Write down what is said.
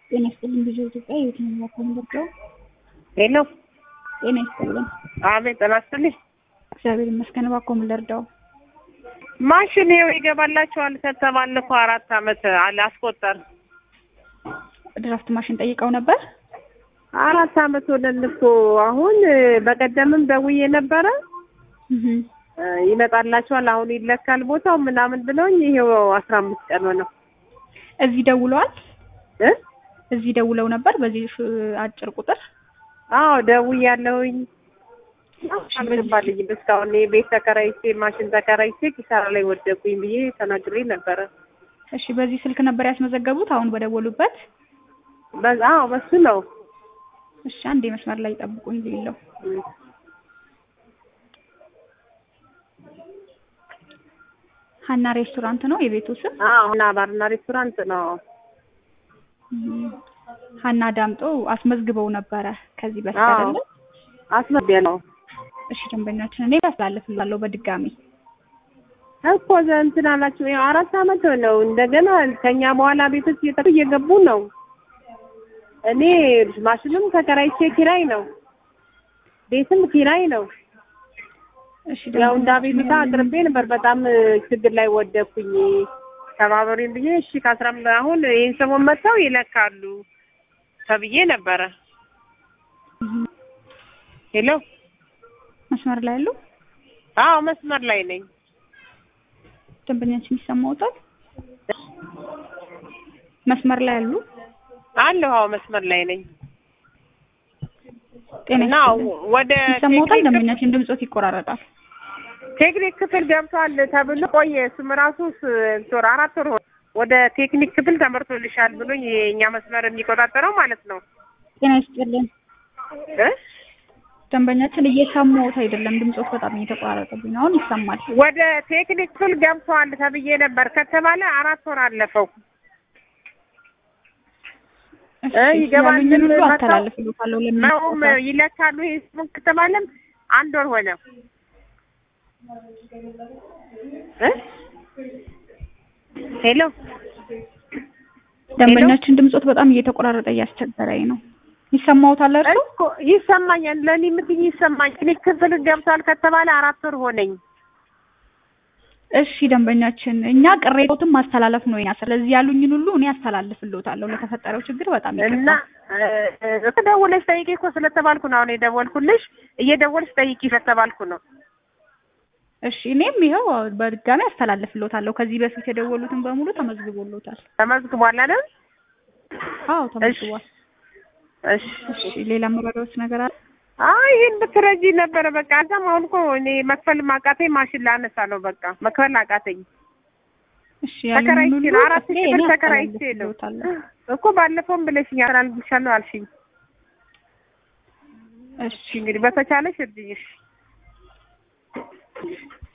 ጤና ይስጥልኝ ብዙ ኢትዮጵያ የትኛው ኮምቦርዶ ሄሎ ጤና ይስጥልኝ። አቤት ጤና ይስጥልኝ። እግዚአብሔር ይመስገን። እባክዎ ምን ልርዳው? ማሽን ይኸው ይገባላችኋል ከተባለ እኮ አራት አመት አለ አስቆጠር ድራፍት ማሽን ጠይቀው ነበር። አራት አመት ሆነን እኮ አሁን በቀደምም ደውዬ ነበረ እህ እ ይመጣላችኋል አሁን ይለካል ቦታው ምናምን ብለውኝ ይሄው አስራ አምስት ቀን ሆነው እዚህ ደውለዋል። እ እዚህ ደውለው ነበር በዚህ ሽ- አጭር ቁጥር አዎ ደውያለሁኝ አልገባልኝም እስካሁን እኔ ቤት ተከራይቼ ማሽን ተከራይቼ ኪሳራ ላይ ወደኩኝ ብዬ ተናግሬ ነበረ እሺ፣ በዚህ ስልክ ነበር ያስመዘገቡት አሁን በደወሉበት። በዛ አዎ በሱ ነው እሺ፣ አንዴ መስመር ላይ ጠብቁኝ ሌለው ሀና ሬስቶራንት ነው የቤቱ ስም። አዎ እና ባርና ሬስቶራንት ነው እም፣ ሀና ዳምጦ አስመዝግበው ነበረ ከዚህ በፊት አዎ። አይደለ? አስመቢያ ነው እሺ፣ ደንበኛችን እኔ ያስተላልፍላለሁ በድጋሚ እኮ ዘ- እንትን አላችሁ ያው አራት አመት ነው። እንደገና ከኛ በኋላ ቤቶች እየጠሩ እየገቡ ነው። እኔ ማሽንም ተከራይቼ ኪራይ ነው፣ ቤትም ኪራይ ነው። እሺ፣ ያው እንደ ደንበኛችን አቤቱታ አቅርቤ ነበር። በጣም ችግር ላይ ወደኩኝ ተባበሩኝ ብዬ እሺ ከአስራ አምስት አሁን ይህን ሰሞን መጥተው ይለካሉ ተብዬ ነበረ። እም፣ ሄሎ መስመር ላይ ያሉ አዎ መስመር ላይ ነኝ። ደንበኛችን ይሰማውታል። መስመር ላይ ያሉ አለሁ አዎ መስመር ላይ ነኝ ጤና እና ይስጥልኝ። ወደ ይሰማውታል። ቴክኒክ ደንበኛችን ድምጾት ይቆራረጣል። ቴክኒክ ክፍል ገብቷል ተብሎ ቆየ። እሱም ራሱ ስ- እንትን ወር አራት ወር ሆነ። ወደ ቴክኒክ ክፍል ተመርቶልሻል ብሎኝ የእኛ መስመር የሚቆጣጠረው ማለት ነው ጤና ይስጥልኝ። እ ደንበኛችን እየሰማሁት አይደለም። ድምጾት በጣም እየተቆራረጠብኝ ነው። አሁን ይሰማል። ወደ ቴክኒክ ክፍል ገብቷል ተብዬ ነበር ከተባለ አራት ወር አለፈው። እሺ፣ እ ይገባል ያሉኝን ሁሉ መተው- አስተላልፍልዎታለሁ መውም ለሚመለከተው ይለካሉ ይሄ ስሙን ከተባለም አንድ ወር ሆነ እ ሄሎ ደንበኛችን ድምጾት በጣም እየተቆራረጠ እያስቸገረኝ ነው። ይሰማዎታል እርሱ? እኮ ይሰማኛል። ለእኔ የምትይኝ ይሰማኝ። ቴክኒክ ክፍል ገብቷል ከተባለ አራት ወር ሆነኝ። እሺ ደንበኛችን፣ እኛ ቅሬታዎትን ማስተላለፍ ነው የኛ። ስለዚህ ያሉኝን ሁሉ እኔ አስተላልፍልዎታለሁ። ለተፈጠረው ችግር በጣም እና ይቅርታ። እ ደውለሽ ጠይቂ እኮ ስለተባልኩ ነው አሁን የደወልኩልሽ። እየደወልሽ ጠይቂ ስለተባልኩ ነው። እሺ እኔም ይኸው በድጋሚ አስተላልፍልዎታለሁ። ከዚህ በፊት የደወሉትን በሙሉ ተመዝግቦልዎታል። ተመዝግቧል አይደል? አዎ ተመዝግቧል። እሺ እሺ ሌላ መረዳዎች ነገር አለ? አይ ይሄን ብትረጂ ነበረ። በቃ እዛም አሁን እኮ እኔ መክፈል ማቃተኝ ማሽን ላነሳ ነው። በቃ መክፈል አቃተኝ። እሺ ያሉኝን ተከራይቼ ሁሉ ነው አራት እኔ ሺህ ብር እኔ ተከራይቼ ነው አስተላልፍልዎታለሁ። እኮ ባለፈውም ብለሽኛል አልብሻለሁ አልሽኝ። እሺ እንግዲህ በተቻለሽ እርጅኝሽ